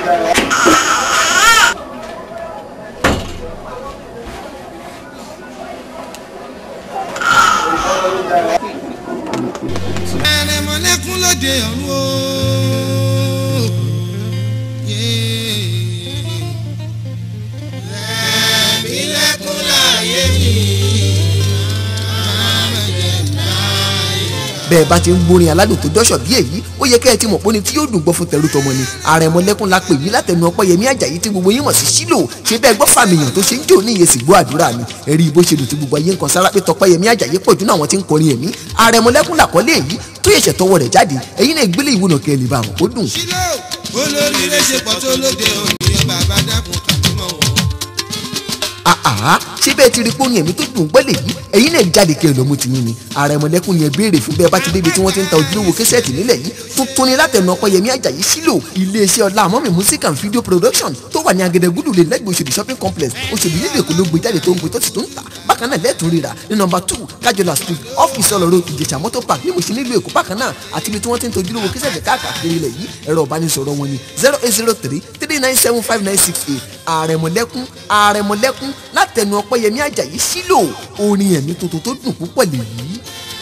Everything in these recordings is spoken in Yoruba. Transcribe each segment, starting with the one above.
ẹrẹmọlẹ́kún lóde ọ̀run o. ẹ̀mí lẹ́kún láàyè mi. bẹ́ẹ̀ bá ti ń gbórin aládùn tó dọ́ṣọ̀ bí èyí ó yẹ kẹ́ ẹ ti mọ̀ pé ní tí yóò dùn gbọ́ fún tẹ̀rù tọmọ ni àrẹ̀mọlẹ́kún la pè yí látẹnu ọpẹ́yẹmí àjàyí tí gbogbo yín mọ̀ sí sílò ṣé bẹ́ẹ̀ gbọ́ fàmìyàn tó ṣe ń jò ní iye sì gbọ́ àdúrà mi ẹ̀rí bó ṣe dùn tí gbogbo ayé ń kan sára pé tọpẹ́yẹmí àjàyí pọ̀ jù náà àwọn tí ń kọrin ẹ̀mí àrẹ̀mọlẹ́kún làkọ́lé èyí tó yẹ̀ṣẹ̀ tọwọ́ rẹ̀ jáde ẹ̀yin náà gbélé ìwúnà kẹ́ ẹ lè bá àwọn kó dùn. sílò olóríire ṣe pọ̀ tó lóde òní bàbá dákun tàbí mọ̀ wọ́n. àhà ṣé bẹ́ẹ̀ ti rí pé orin ẹ̀mí tó dùn gbọ́ lè yí ẹ̀yin náà jáde kẹ́ ẹ lọ́mú ti yín ni àrẹ̀mọlẹ́kún ni ẹ béèrè fún bẹ́ẹ̀ bá ti débi tí wọ́n ti ń ta ojúlówó késẹ́ẹ̀tì nílẹ̀ yìí tuntun ni látẹnu ọpẹ́yẹmí àjàyí sílò iléeṣẹ́ ọlá àmọ́mì music and video production tó wà ní agẹdẹgúdù lè lẹ́gbẹ̀ẹ́ Òṣòdì shopping complex Òṣòdì nílùú Èkó ló gbé jáde tó ń gbé tó sì tó ń tà bákan náà lẹ́ẹ̀tún rírà ní nọmba two kájọlá street off ìsọlọ road ìjẹ̀ṣà motor park ní Mùṣín nílùú Èkó bákan náà àti ibi tí wọ́n ti ń ta ojúlówó késẹ́ẹ̀tì káàkiri ilẹ̀ yìí ẹ̀rọ ìbánisọ̀rọ̀ wọn ni zero eight zero three three nine seven five nine six eight àrẹ̀mọ̀lẹ́kún àrẹ̀mọ̀lẹ́kún látẹnu ọpẹ́yẹmí àjàyí sílò orin ẹ̀mí tuntun tó dùn púpọ̀ lèyí.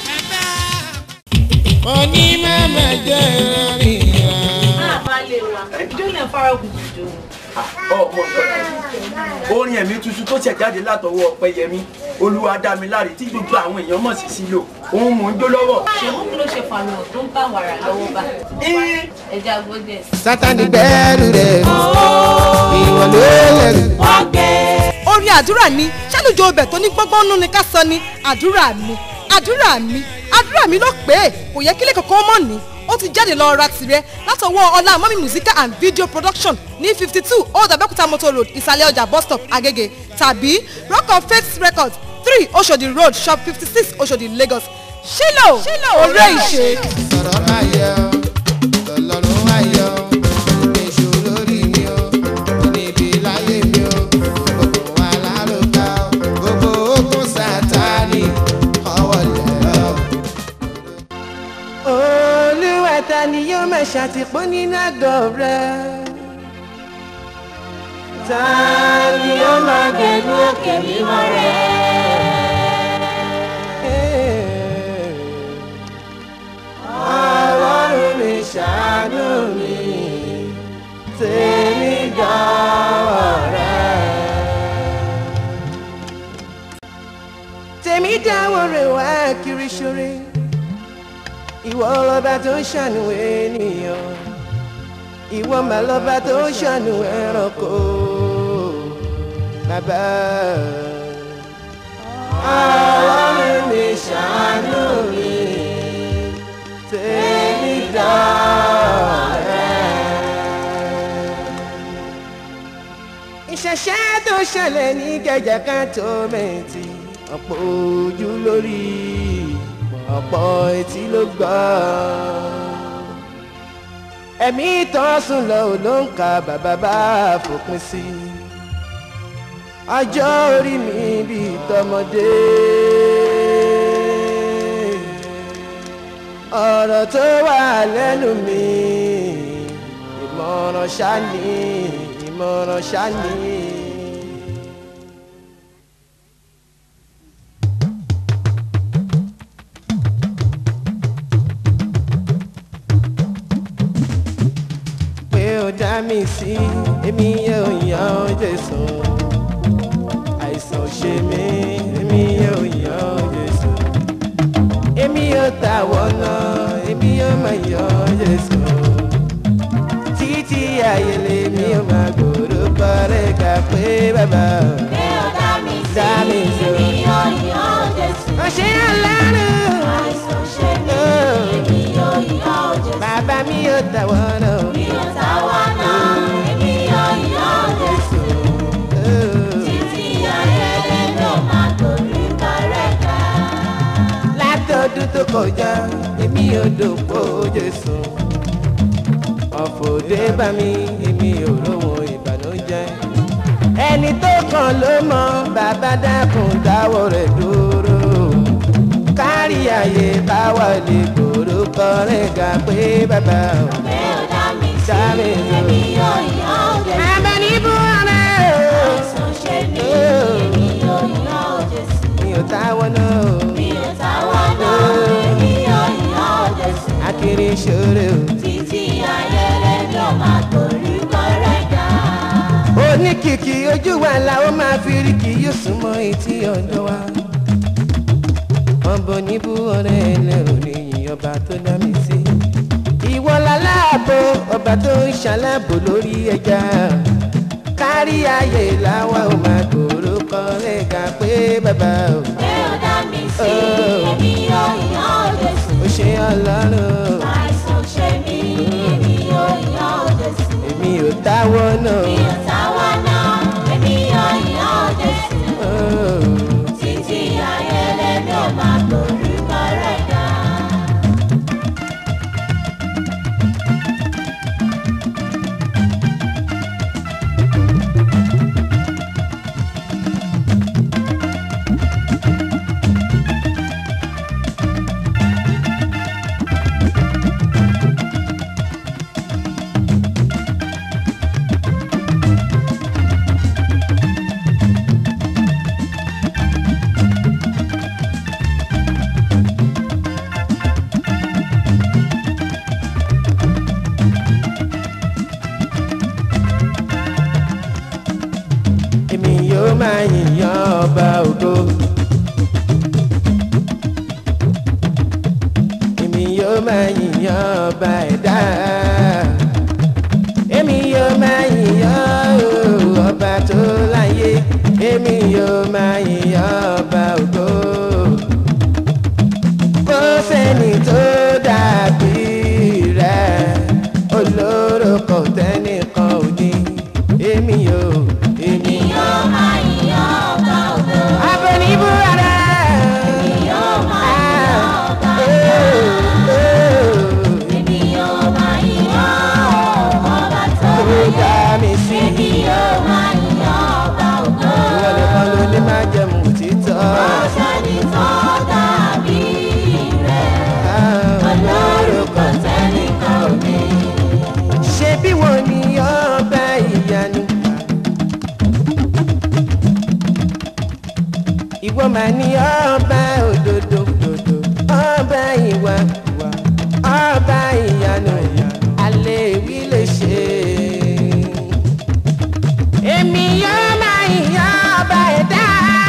oní mẹ́mẹ́ jẹ́ rírà. àbálẹ̀ wa ìjọ yẹn fara kù jù. ọmọ orin ẹ̀mí tuntun tó ṣẹ̀ jáde látọwọ́ ọpẹ́yẹmí olúwadámiláre tí gbogbo àwọn èèyàn mọ̀ sí sílò òun mò ń jó lọ́wọ́. ṣèwú kí ló ṣe fàmì tó ń bá wàrà lọ́wọ́ bá ẹja gbọ́dẹ̀ sí. sátani gbẹ́rù rẹ̀ ìwọ ló lẹ́rù. orin àdúrà ni ṣálùjọ ọbẹ̀ tó ní gbọ́ngbọ́n nú ni ká sọ ni àdúrà mi àdúrà mi àdúrà mi ló pé kò yẹ kílẹ̀ kankan mọ̀ ní ó ti jáde lọ ra tirẹ̀ látọwọ́ ọlá mọ́mí musical and video production ní fifty two old abẹ́òkúta motor road ìsàlẹ̀ ọjà bus stop agege tàbí rock of faith records three oshodi road shop fifty six oshodi lagos ṣílò òré ìṣe. sọ̀rọ̀ máa yẹ ọ́ lọ́lọ́run máa yẹ ọ́ èṣù lórí mi ọ́ níbi láyé mi ọ́ gbogbo wa lárúkà ọ́ gbogbo ogun sátani ọwọ́ lẹ̀ ọ́. olúwa ta ni yóò máa ṣàtìpó nínú àgọ́ rẹ̀ ta ni yóò máa gbẹ̀lú òkè mímọ́ rẹ̀. ọlọ́run mi ṣàánú mi tèmi dọ́wọ́ rẹ̀. tèmi dáwọ́ rẹ̀ wá kiri ṣoore ìwọ lọba tó ń ṣàánú ènìyàn ìwọ mà lọba tó ń ṣàánú ẹranko bàbá ọlọ́run mi ṣàánú mi tèmi dọ̀rẹ́. ìṣẹ̀ṣẹ̀ tó ṣẹlẹ̀ ní gẹ̀jẹ̀ kan tó mẹ́tì ọ̀pọ̀ ojú lórí ọ̀pọ̀ etí ló gbọ́. ẹ̀mí tán sùn lọ ò ló ń ka bàbá bá fòpin sí. ọjọ́ orí mi bíi tọmọdé. ọ̀rọ̀ tó wà lẹ́nu mi ìmọ̀ràn ṣáni ìmọ̀ràn ṣáni. pé ó dá mi sí èmi yóò yan Jésù àìsàn ò ṣe mí èmi yóò yan Jésù èmi yóò ta wọnà èmi yóò máa yan Jésù títí ayé lèmi yóò máa gbòòrò kọrẹ ká pé bàbá pé ó dá mi sí dá mi sí èmi yóò yan Jésù. ọ̀ṣẹ́ aláàánú àìsàn ṣe mí èmi yóò yan Jésù. bàbá mi yóò ta wọnà mi ò táwa náà èmi yóò yan Jésù. títí ayé ló máa torí kárẹ̀ ká. látọdún tó kọjá èmi ò dòpò Jésù ọ̀fọ̀dé bá mi èmi ò róhun ìbànújẹ́ ẹni tó kàn ló mọ bàbá dákun dáwọ́ rẹ̀ dúró kárí ayé káwa lè gbòòrò kọrin ga pé bàbá pé ó dá mi sí Dá mi sí. èmi yóò yan oníkìkì ojú wa la ó máa fi rí kì yóò súnmọ́ etí ọ̀dọ́ wa. ọ̀bọ níbú ọ̀rẹ́ ẹlẹ́rù nìyí ọba tó dá mi sí. ìwọ láláàbò ọba tó ń ṣàlábò lórí ẹja. kárí ayé làwa ò máa gbòòrò kan lẹ́ka pé bàbá o. Ẹ ò dá mi sí, èmi yóò yàn ọ́ Jésù. ó ṣe ọlọ́run Àìsàn ṣe mí, èmi yóò yàn ọ́ Jésù. èmi ò táwọ́ náà. Mi ò táwa náà, èmi yóò yàn ọ́ Jésù. Títí ayé lèmi ò máa gbórúkọ rẹ̀ ga. èmi yóò máa yìnyàn ọba ògo. èmi yóò máa yìnyàn ọba ẹ̀dá. èmi yóò máa yìnyàn o, ọba tó láyé. èmi yóò máa yìnyàn ọba ògo. kò sẹ́ni tó dàbí rẹ̀ olóró kò tẹ́nìkan ò ní. èmi yóò èmi Yóò máa yàn ọba ògo. abẹnibu ara. Yóò máa yàn ọba ògo. Èmi yóò máa yàn ọba tó Tó láyé. dá mi sí. Èmi yóò máa yàn ọba ògo. Ìwọ nìkan ló ní máa jẹun òtítọ́. Ọ̀sẹ̀ni tó dàbí rẹ̀. Ọlọ́run kò tẹ́nìkan ò ní. Ṣé bí wọ́n ní ọba ìyanu? Ìwọ máa ní ọba òdodo, òdodo, ọba ìwà, ìwà, ọba ìyanu, alẹ́ ìwí lè ṣe. Èmi yóò máa yan ọba ẹ̀dá.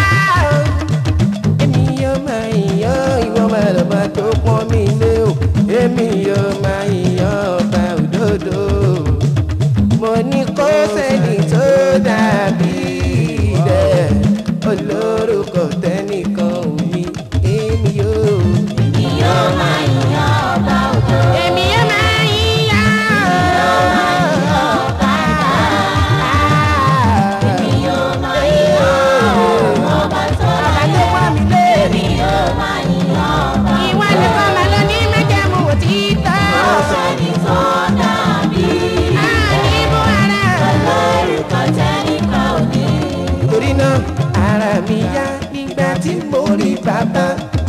Èmi yóò máa yan ìwọ máa lọ́ba tó pọ́n mi lé o. Èmi yóò máa yan ọba òdodo. Mo ní kó sẹ́ni tó dàbí rẹ̀. Olórúkọ tẹ́nìkan ò ní. Èmi yóò. Èmi yóò máa yàn ọba ògo. Èmi yóò máa yan ọba Èmi yóò máa yàn ọba tó láyé. Èmi yóò máa yàn ọba Ìwọ ògo. nìkan máa lọ ní májẹ̀mú òtítọ́. Ọ̀sẹ̀ni tó dàbí Àníbù ara. Ọlọ́run kò tẹ́nìkan ò ní. torí náà ara mi yá nígbà tí mo rí bàbá.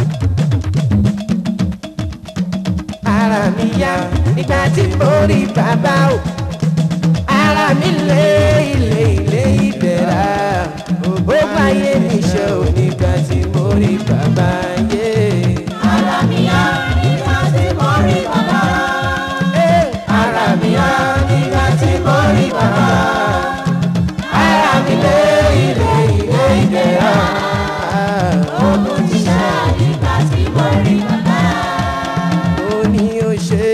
ara mi yá nígbà tí mo rí bàbá o. ara mi lé ilé ilé ìdẹ̀ra. ó gbáyé mi ṣe ò nígbà tí mo rí bàbá yé. Ara mi yá nígbà tí mo rí bàbá. ara mi yá nígbà tí mo rí bàbá. ara mi lé ilé ilé ìdẹ̀ra. Ogun ti ṣe nígbà tí mo rí bàbá. ó ní ó ṣe.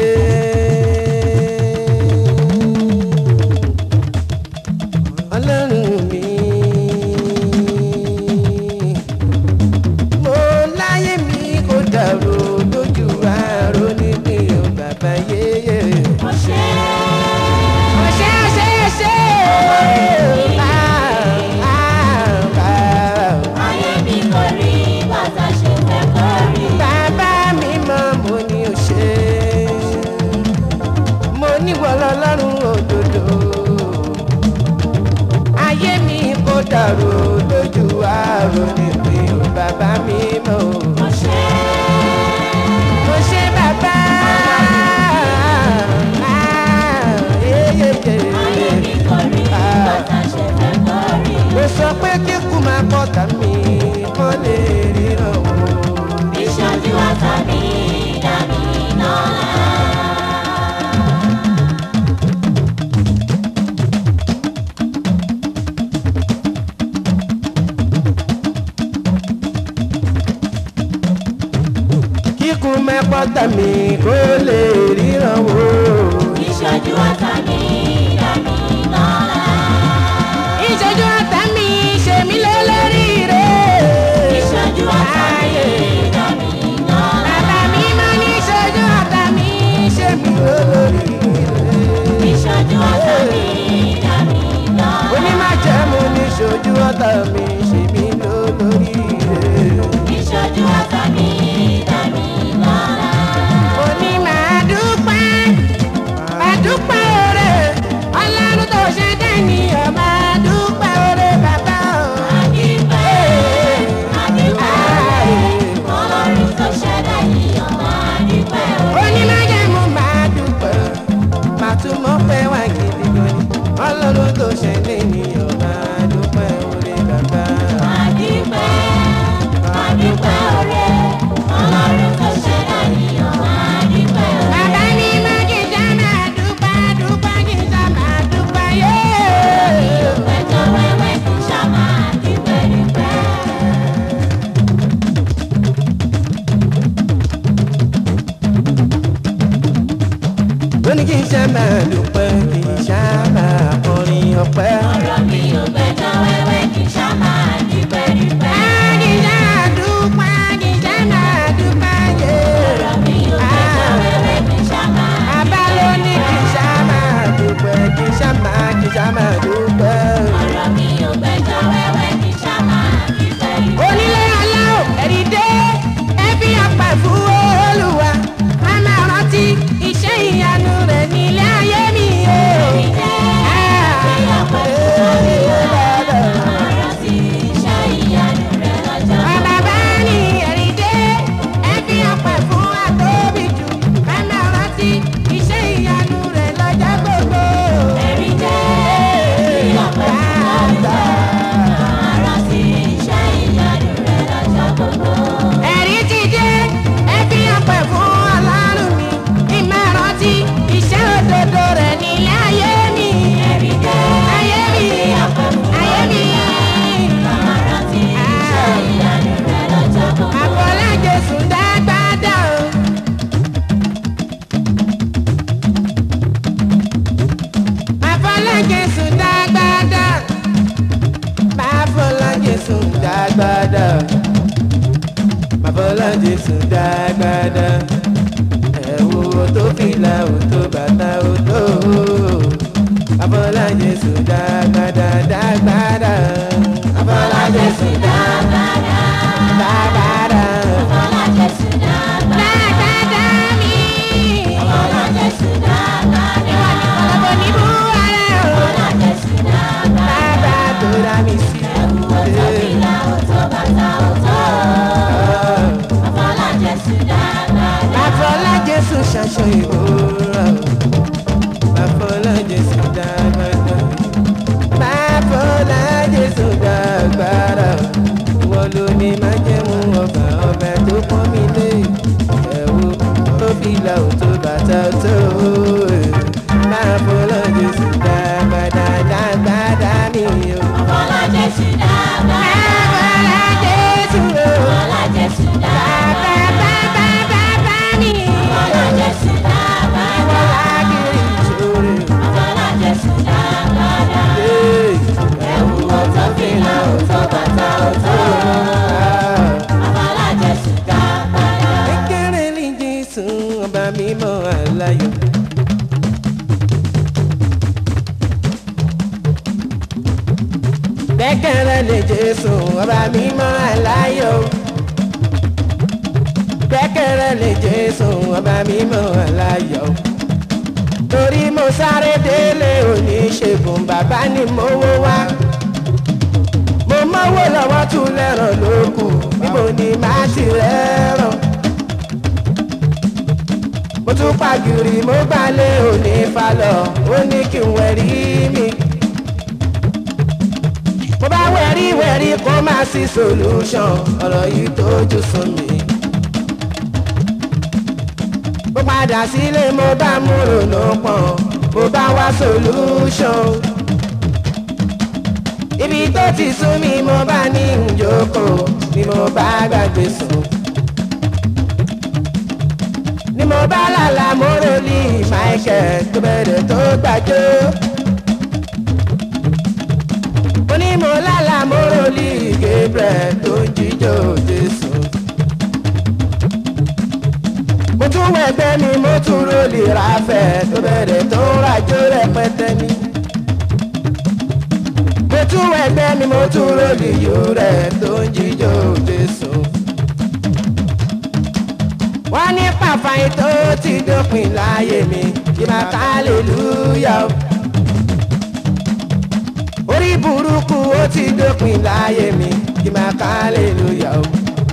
ọlọ́run mi. mo láyé mi kò dàrú lójú àárò nípìn ò bàbá yéyé. Mo ṣe ó ṣe ó ṣe ó ṣe. Ah, ah, ah. ayé mi kò rí bàtà ṣe fẹ́ kó rí. bàbá mi mọ̀ mo ní ó ṣe. mo ní wọ́lọ́ lọ́rùn òdodo. ayé mi kò dàrú lójú àárò níbi ò bàbá mi mọ̀ o. Mo ṣe mo ṣe bàbá. Ah, eh, eh, eh. ayé mi kò rí bàtà ṣe fẹ́ kó rí. mo sọ pé kíkú máa kọ́ tà mí kọ́ lè ríran o. Ìṣojú àtàbí dàbí náà. pọ́tà mi kó lè ríran wò. ìṣojú ọ̀tá mi dá mi lọ́lá. ìṣojú ọ̀tá mi ṣe mí lólórí rẹ̀. ìṣojú ọ̀tá mi dá mi lọ́lá. bàbá mi máa ní ìṣojú ọ̀tá mi ṣe mí lólórí rẹ̀. ìṣojú ọ̀tá mi dá mi lọ́lá. onímọ̀jẹ̀mú ní ìṣojú ọ̀tá mi ṣe mí lólórí rẹ̀. ìṣojú ọ̀tá mi dá mi lọ́lá. òní máa dúpẹ́ máa dúpẹ́ oore ọlọ́run tó ṣe dẹ́niyàn máa dúpẹ́ oore bàbá o. Adúpẹ́, adúpẹ́, Ọlọ́run tó ṣẹ̀dá ènìyàn máa dúpẹ́ o. onímọ̀jẹ̀mú máa dúpẹ́ máa tún mọ́ pẹ́ wá gidi gan ni ọlọ́run tó ṣe dẹ́niyàn máa dúpẹ́ oore bàbá. Adúpẹ́, adúpẹ́ oore, Ọlọ́run tó ṣẹ̀dá ènìyàn máa dúpẹ́ o. bàbá mi máa jíjà máa dúpẹ́ dúpẹ́ jíjà máa dúpẹ́ yé. Pẹ̀jọ wẹ́wẹ́ kì í ṣá máa dúpẹ́ dúpẹ́. lónìí kì í ṣe máa dúpẹ́ kì í ṣá máa kọrin ọpẹ́. Ọ̀rọ̀ mi ò pẹ̀jọ wẹ́wẹ́ kì í ṣá máa dúpẹ́ dúpẹ́. Àdìjá dúpẹ́, àdìjá máa dúpẹ́ yé. Ọ̀rọ̀ mi ò pẹ̀jọ wẹ́wẹ́ kì í ṣá máa Àbá ló ní kì í ṣá máa dúpẹ́, kì í ṣá máa, kì í ṣá máa dúpẹ́. Ọ̀rọ̀ mi ò pẹ̀jọ wẹ́wẹ́ kì í ṣá máa dúpẹ́ dúpẹ́. Onílé aláwọ̀ ẹ̀rí dé, ẹbí ọ̀pẹ fún Olúwa. A máa rántí iṣẹ́ ìyanu rẹ̀ nílé ayé mi o. Bàbá ní ẹ̀rí dé, ẹbí ọ̀pẹ fún àtóbi jù. A máa rántí iṣẹ́ ìyanu rẹ̀ lọ́jọ́ gbogbo. ẹ̀rí ti dé ẹbí ọpẹ́ fún ọlọ́run mi ìmọ̀rántí iṣẹ́ òdodo rẹ̀ nílé ayé mi. ayé mi ayé mi. àbọ̀lá jésù dágbádá o. àbọ̀lá jésù dágbádá. àbọ̀lá jésù dágbádá àbọ̀lá jésù dágbádá ẹ̀wù tó fìlà ò tó bàtà ò tó àbọ̀lá jésù dágbádá dágbádá àbọ̀lá jésù dágbádá dágbádá dágbádá mi ọ̀làbọ̀ ní bú ara o bàbá tó rà mí sí Bàfọlá Jésù ṣaṣọ ìhòòrò. Bàfọlá Jésù dàgbàdà. Bàfọlá Jésù dàgbàdà. Ìwọ ló ní májẹ̀mú ọba ọba tó pọ́n mi lé. Ẹ̀wù tó fìlà ò tó bàtà tó. Bàfọlá Jésù dàgbàdà dàgbàdà mi o. Bàfọlá Jésù o. Bàbá bàbá bàbá mi. Ìwọ lágìrì ìṣòro. Hey. Kékeré ní Jésù ọba mímọ́ aláyọ̀. Kékeré ní Jésù ọba mímọ́ aláyọ̀. Kékeré ní Jésù ọba mímọ́ aláyọ̀. Torí mo sáré délé oníṣègùn bàbá ni mo wó wá. Mo mọ́wó lọ́wọ́ tún lẹ́ràn lókù níbo ni màá ti rẹ́ràn mo tún pàgìrì mo gbalẹ̀ òní falọ̀ ó ní kí n wẹ̀rí mi. mo bá wẹ̀rí wẹ̀rí kó má sí solution ọ̀rọ̀ yìí tójú sùn mí. mo padà sílé mo bá mú ronú pọ̀n mo bá wá solution. ibi tó ti sún mi mo bá ní ìjókòó ni mo bá gbàgbé sùn ni mo bá lálà mórólì michael tó bẹ̀rẹ̀ tó gbàjọ́. mo ní mo lálà mórólì gabriel tó ń jíjó jésù. mo tún wẹ̀gbẹ́ mi mo tún rólì ráfẹ̀ tó bẹ̀rẹ̀ tó ń rajó rẹpẹtẹ mi. mo tún wẹ̀gbẹ́ mi mo tún rólì yóò rẹ̀ tó ń jíjó jésù wọ́n ní pàfàyè tó ti dópin láyé mi kí máa ká aleluya o. orí burúkú ó ti dópin láyé mi kí máa ká aleluya o.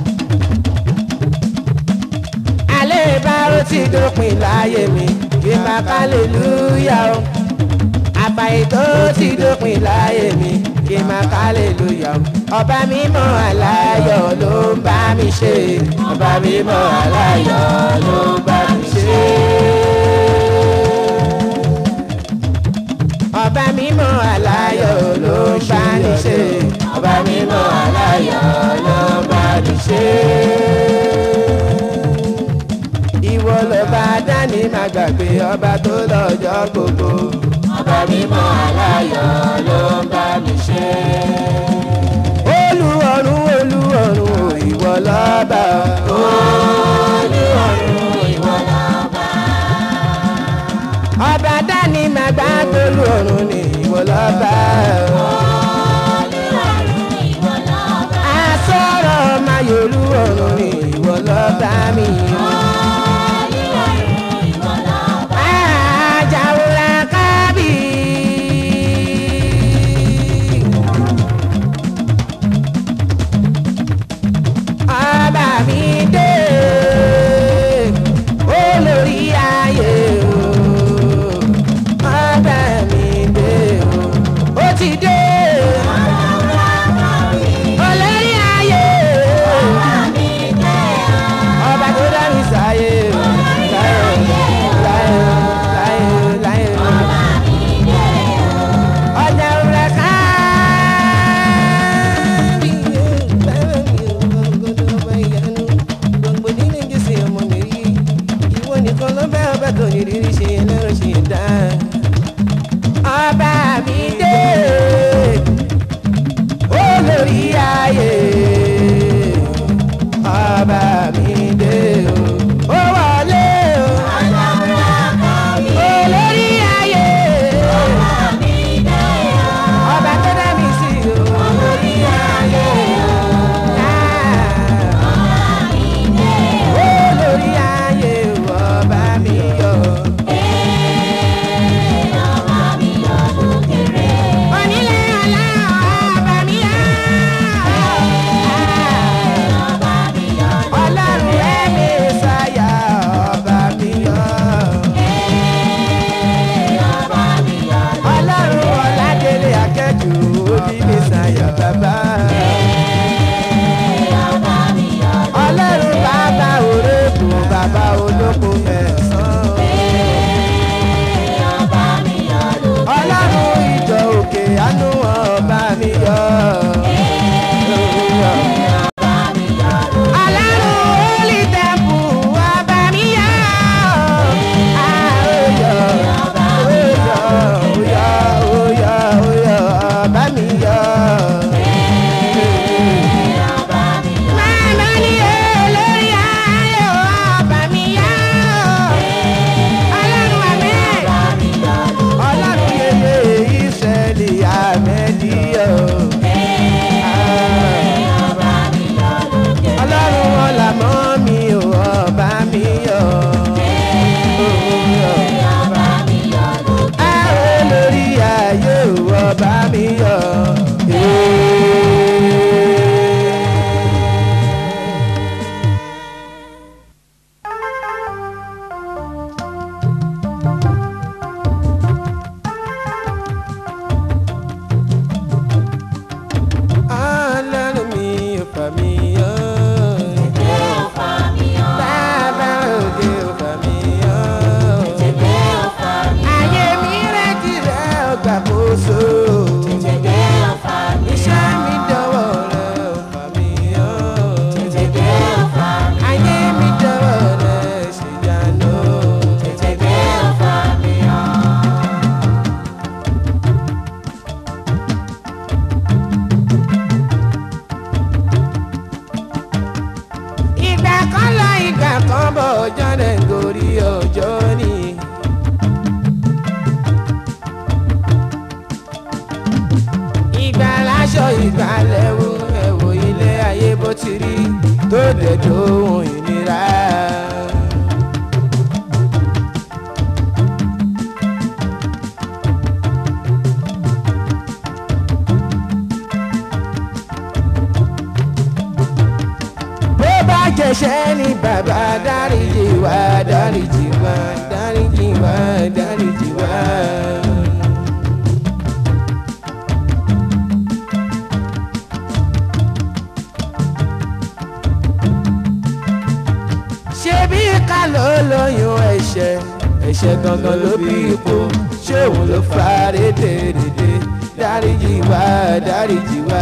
alẹ́ ìbárò ti dópin láyé mi kí máa ká aleluya o. àfàyè tó ti dópin láyé mi kí máa ká aleluya o. ọba mímọ́ aláyọ̀ ló ń bá mi ṣe ọba mímọ́ aláyọ̀ ló ń bá mi ṣe. ọba mímọ́ aláyọ̀ ló ń bá mi ṣe ọba mímọ́ aláyọ̀ ló ń bá mi ṣe. ìwọ lọba dání má gbàgbé ọba tó lọ́jọ́ gbogbo ọba mímọ́ aláyọ̀ ló ń bá mi ṣe olúwọ̀run olúwọ̀run ìwọ lọ́ba. olúwọ̀run ìwọ lọ́ba. ọba dání máa gbá tolúwọ̀run ní ìwọ lọ́ba. olúwọ̀run ìwọ lọ́ba. asọ̀rọ̀ máa yọ olúwọ̀run ní ìwọ lọ́ba mi. olúwọ̀run ìwọ lọ́ba. àjàwòrán kábì. ọba mi dé olórí ayé o ọba mi dé o ó ti dé olórí ayé ọba tó dá mi sáyé o láyé láyé láyé láyé ọjà òrùlé ká bí ọba ìyanu gbogbo nínú jésù ọmọ mi rí ìwọ nìkan ló bẹ́ ọba tó ní rírí ṣe ẹlẹ́rọ ṣe dá ọba mi dé olórí ayé ọba mi dé o ó wọlé o olórí ayé ọba tó dá mi sí o olórí ayé olórí ayé ọba mi yọ. onílé ọlá ọba mi yọ. ọlọ́run ẹ̀mí sáyà ọba mi yọ. ọlọ́run ọ̀làdélé akẹ́jù òbí mi sáyà bàbá. ọlọ́run bàbá òrèkùn bàbá olóko mẹ́sàn-án. ọlọ́run ìjọ òkè àánú ọba mi yọ. ọlọ́run holy temple ọba mi yọ. Ah, ó yọ, ó yọ, ó yọ, ó yọ, ó yọ, ọba mi yọ. Màmá ni olórí ayé ọba mi yá. Ọlọ́run àmẹ́. Ọlọ́run yeye ìṣẹ̀lẹ̀ àmẹ́díyọ̀. Ọlọ́run ọ̀làmọ́ mi ò ọba mi yọ̀. Ẹ olórí ayé ò ọba mi yọ̀. Ọlọ́run mi ò fà mí yọ̀. Bàbá òde ò fà mí yọ̀. Ayé mi retí rẹ̀ ọgbà kóso. Iṣẹ́ mi dọ̀wọ́ rẹ̀ ò fà mí yọ̀. Ayé mi dọ̀wọ́ rẹ̀ ṣèyanu. ìgbàlẹ́wò ẹ̀wò ilé ayé bó ti rí tó dẹ̀ dóhùn ìnira. bó bá jẹ̀ṣẹ̀ ní bàbá dáríjì wá dáríjì wá dáríjì wá dáríjì wá. ṣebí ká ló lóyún ẹ̀ṣẹ̀ ẹ̀ṣẹ̀ gangan ló bí ipò ṣé òun ló fa rédèrèdè dáríjì wá dáríjì wá.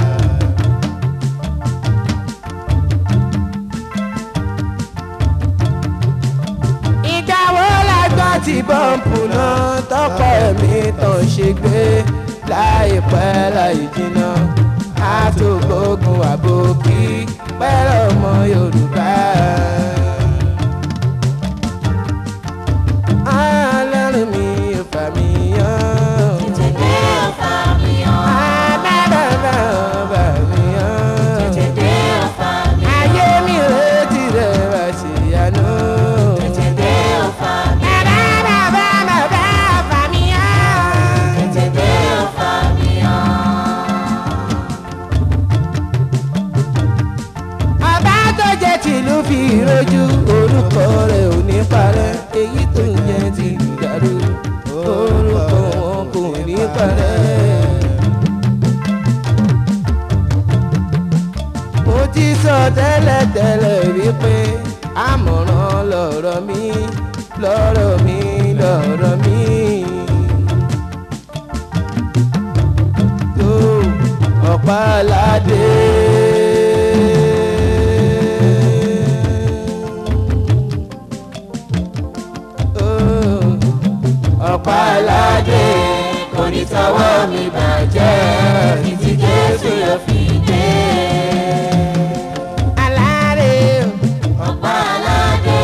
ìgbà wo la gbọ́ ti bọ́ǹpù náà tọkọ ẹ̀mí tàn ṣe gbé láìpẹ́ láì jìnnà àtògbógun àbòkí pẹ́rọ ọmọ yorùbá. ọlọ́run mi ò fà mí yán. Tètè ọ̀fà mi hàn. àbábàbà ọba mi yán. Tètè ọ̀fà mi hàn. ayé mi retí rẹ̀ wá sí àná. Tètè ọ̀fà mi hàn. àbábàbà ọba mi yán. Tètè ọ̀fà mi hàn. ọba tó jẹ́ tìlú fi rojú orúkọ rẹ̀ ò ní parẹ́ èyí tó ń jẹ́ tìlú dàrú orúkọ wọn kò ní parẹ́. mo ti sọ tẹ́lẹ̀tẹ́lẹ̀ wípé àmọ̀ràn lọ̀rọ̀ mi lọ̀rọ̀ mi lọ̀rọ̀ mi. tó ọ̀pá aládé. ọ̀pá aládé kò ní tọwọ́ mi bàjẹ́ títí jésù yóò fi dé. aládé Ọ̀pá aládé.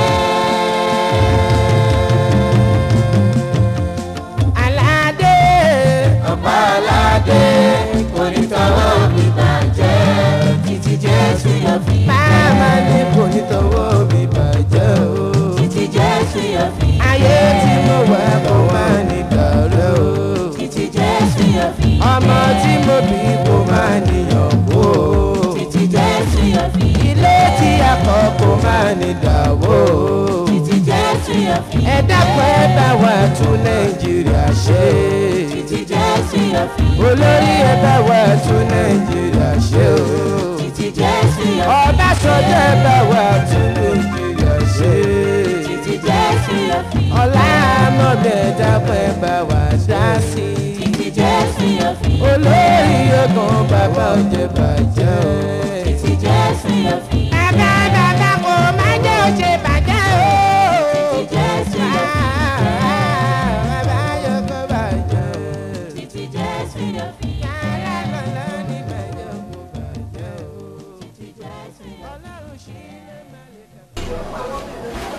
aládé ọ̀pá aládé kò ní tọwọ́ mi bàjẹ́ títí jésù yóò fi dé. máma ní kò ní tọwọ́ mi bàjẹ́ o. Títí Jésù yóò fi dé. ayé tí mo wà kó má ní dàrẹ́ o. Títí Jésù yóò fi dé. ọmọ tí mo bí kó má níyàn kó o. Títí Jésù yóò fi dé. ilé tí a kọ́ kó má ní dàwó o. Títí Jésù yóò fi dé. ẹ dákun ẹ bá wa tún nàìjíríà ṣe. Títí Jésù yóò fi dé. olórí ẹ bá wa tún nàìjíríà ṣe o. Títí Jésù yóò fi dé. ọbásanjọ́ ẹ bá wa tún nàìjíríà ṣe. Títí Jésù yóò fi dé. ọlá amọ̀bẹ dákun ẹ bá wa dá sí i. Títí Jésù yóò fi dé. olórí ogun bàbá ọjẹ bàjẹ́ o. Títí Jésù yóò fi dé. bàbá bàbá kò má jẹ́ òṣè bàjẹ́ o. Títí Jésù yóò fi dé. bàbá yóò kó bàjẹ́. Títí Jésù yóò fi dé. yàrá lọ́lọ́ ní bàjẹ́ kó bàjẹ́ o. Títí Jésù yóò fi dé. ọlọ́run ṣì lè má lè kà.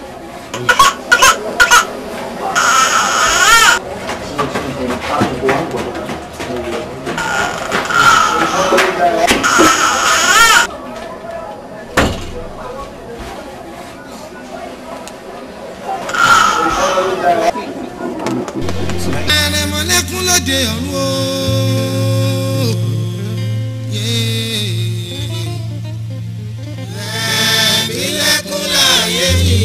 àrẹ̀mọ̀lẹ́kún lóde ọ̀run o. Ẹ̀ẹ́dínlẹ́kún láàyè mi.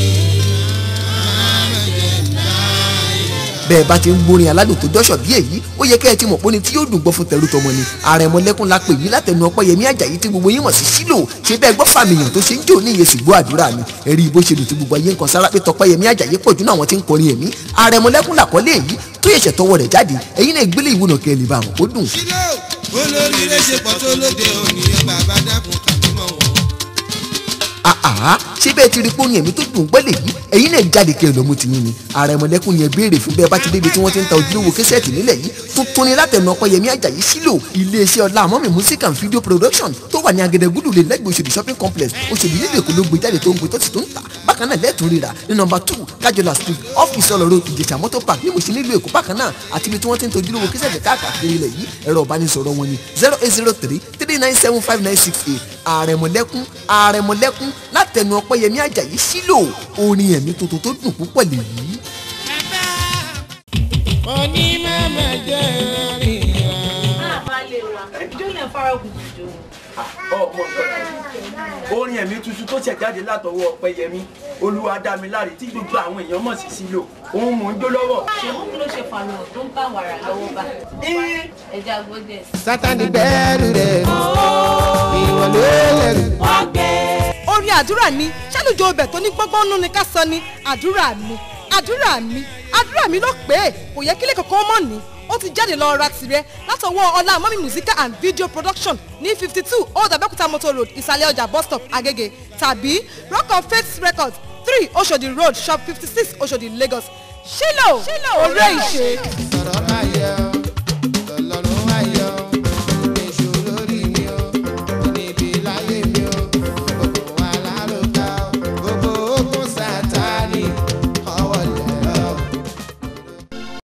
bẹ́ẹ̀ bá ti ń gbórin aládùn tó dọ́ṣọ̀ bí èyí ó yẹ kẹ́ ẹ ti mọ̀ pé ní tí yóò dùn gbọ́ fún tẹ̀rù tọmọ ni àrẹ̀mọlẹ́kún la pè yí látẹnu ọpẹ́yẹmí àjàyí tí gbogbo yín mọ̀ sí sílò ṣé bẹ́ẹ̀ gbọ́ fàmìyàn tó ṣe ń jò ní iye sìgbó àdúrà mi ẹ̀rí bó ṣe lù tí gbogbo ayé ń kan sára pé tọpẹ́yẹmí àjàyí pọ̀ jù náà àwọn tí ń kọrin ẹ̀mí àrẹ̀mọlẹ́kún làkọ́lé èyí tó yẹ̀ṣẹ̀ tọwọ́ rẹ̀ jáde ẹ̀yin náà gbélé ìwúnà kẹ́ ẹ lè bá àwọn kó dùn. Sílò olóríire ṣe pọ̀ tó lóde òní bàbá dákun kàmí mọ́ wọn. àhá ṣé bẹ́ẹ̀ ti rí pé orin ẹ̀mí tó dùn gbọ́ lè yí ẹ̀yin náà jáde kí ẹ lọ́mú ti yín ni ààrẹ mọ̀lẹ́kùn yẹn béèrè fún bẹ́ẹ̀ bá ti débi tí wọ́n ti ń ta ojúlówó kẹsẹ̀tì nílẹ̀ yìí tuntun ni látẹnu ọpẹ́yẹmí àjàyí sílò iléeṣẹ́ ọlá àmọ́mì music and video production tó wà ní agẹdẹgúdù lè lẹ́gbẹ̀ẹ́ Òṣòdì shopping complex Òṣòdì nílùú Èkó ló gbé jáde tó ń gbé tó sì tó ń tà bákan náà lẹ́ẹ̀tún rírà ní nọmba two kájọlá street ọ́fíìsì ọlọ́rọ̀ ìjẹ̀sà mọ́tò park ní Mùṣín nílùú Èkó bákan náà àti ibi tí wọ́n ti ń tojúlówó kẹsẹ̀tì káàkiri ilẹ̀ yìí ẹ̀rọ ìbánisọ̀rọ̀ wọn ni zero eight zero three three nine seven five nine six eight àrẹ̀mọ̀lẹ́kún àrẹ̀mọ̀lẹ́kún látẹnu ọpẹ́yẹmí àjàyí sílò orin ẹ̀mí tuntun tó dùn púpọ̀ lèyí. onímọ̀mọ̀ jẹ́ ìrìnà. àbálẹ̀ wa jóyè fárọ̀gùn jò ọmọ orin ẹ̀mí tuntun tó ṣẹ̀ jáde látọwọ́ ọpẹ́yẹmí olúwadámiláre tí gbogbo àwọn èèyàn mọ̀ sí sílò òun mò ń jó lọ́wọ́. ṣéun kí ló ṣe fàlọ́ tó ń bá wàrà lọ́wọ́ bá ẹja gbọ́dẹ̀ sí. sátani bẹ́ẹ̀rù rẹ̀ ìwọ ló lẹ́rù. orin àdúrà ni ṣálùjọ ọbẹ̀ tó ní gbọ́ngbọ́n nú ni ká sọ ni àdúrà mi àdúrà mi àdúrà mi ló pé kò yẹ kílẹ̀ kankan mọ̀ ní ó ti jáde lọ ra tirẹ̀ látọwọ́ ọlá mọ́mí musical and video production ní fifty two old abẹ́òkúta motor road ìsàlẹ̀ ọjà bus stop agege tàbí rock of faith records three oshodi road shop fifty six oshodi lagos ṣílò ọ̀rẹ́ ìṣe. sọ̀rọ̀ máa yẹ ọ́.